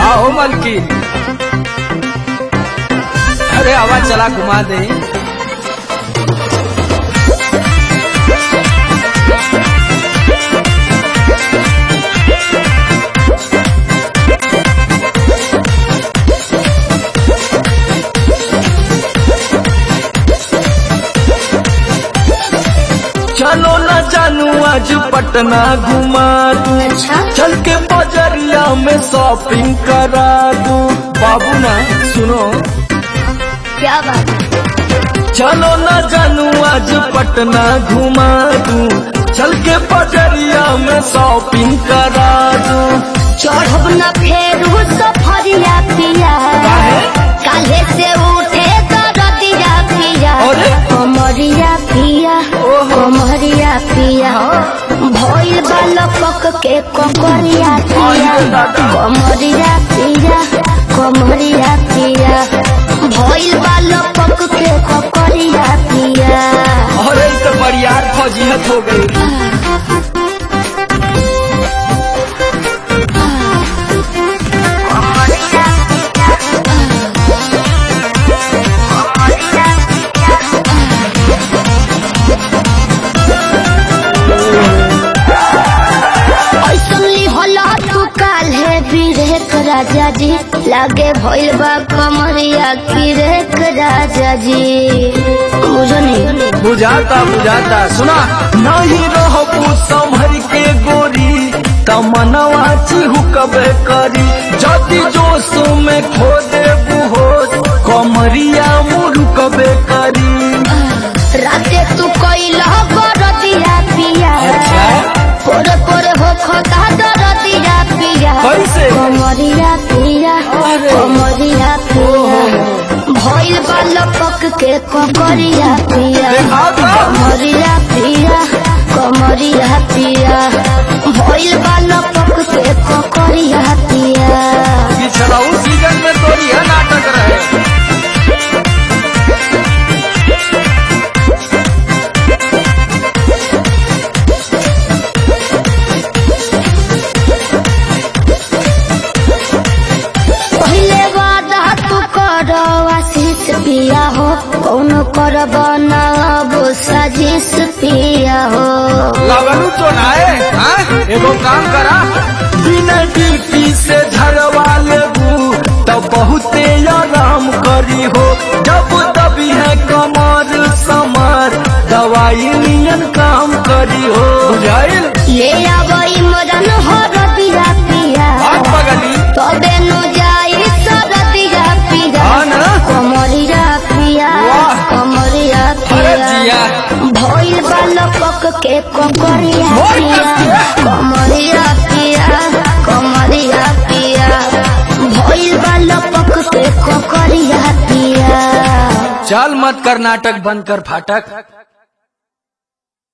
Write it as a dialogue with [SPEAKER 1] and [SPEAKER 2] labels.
[SPEAKER 1] आओ मलकी अरे आवाज चला घुमा दे चलो न जानू आज पटना घुमा दू
[SPEAKER 2] अच्छा
[SPEAKER 1] चल के बजरिया में शॉपिंग करा दू बाबू ना सुनो
[SPEAKER 2] क्या बात है
[SPEAKER 1] चलो न जानू आज पटना घुमा दू चल के बजरिया में शॉपिंग करा दू
[SPEAKER 2] चढ़ब न फेरू सफरिया पिया
[SPEAKER 1] काहे?
[SPEAKER 2] काले से उठे दरदिया पिया
[SPEAKER 1] अरे?
[SPEAKER 2] कमरिया पिया
[SPEAKER 1] ओहो।
[SPEAKER 2] कमरिया पिया भइल बालक के ककरिया पिया
[SPEAKER 1] अरे दादा।
[SPEAKER 2] कमरिया पिया कमरिया पिया भइल बालक के ककरिया पिया
[SPEAKER 1] अरे ई तो बरियार फौजियत हो गई
[SPEAKER 2] ऐसनली होला तू काल है बिरेक राजा जी लागे भइल बा कमरिया किरेक राजा जी बुझो नहीं
[SPEAKER 1] बुझाता बुझाता सुना नहीं रहबू संभर के गोरी तमनवा चिहू कबे करी जति जोश में खो देबू हो कमरिया मुरु कबे करी
[SPEAKER 2] राते तू कैला बरदिया पिया
[SPEAKER 1] अच्छा।
[SPEAKER 2] पोरे पोरे हो खता दरदिया पिया
[SPEAKER 1] कैसे?
[SPEAKER 2] कमरिया पिया
[SPEAKER 1] अरे।
[SPEAKER 2] कमरिया पिया भइल बा लपक के ककरिया पिया
[SPEAKER 1] देखा था?
[SPEAKER 2] कमरिया पिया कमरिया पिया भइल बा लपक के ककरिया पिया
[SPEAKER 1] पिछड़ाऊ सीजन में तो यह नाटक रहे
[SPEAKER 2] पहिले वादा तू कर आशीष पिया हो कौन कर बनाब साजिश पिया हो
[SPEAKER 1] लगलू तो नाए हाँ? एगो काम करा बिना ड्यूटी से झड़वा लेबू तब बहुते आराम करी हो जब दबी है कमर समर दवाई नियन काम करी हो बुझाइल
[SPEAKER 2] ले आवई मदन हो रदिया पिया
[SPEAKER 1] बात बगली
[SPEAKER 2] तबे नु जाई सरदिया पिया
[SPEAKER 1] हाँ ना?
[SPEAKER 2] कमरिया पिया
[SPEAKER 1] वाह।
[SPEAKER 2] कमरिया
[SPEAKER 1] अरे
[SPEAKER 2] पिया
[SPEAKER 1] जिया
[SPEAKER 2] भइल बालक के ककरिया
[SPEAKER 1] मोर
[SPEAKER 2] पिया
[SPEAKER 1] कसिया।
[SPEAKER 2] कमरिया पिया कमरिया पिया भइल बालक के ककरिया पिया
[SPEAKER 1] चल मत कर नाटक बंद कर फाटक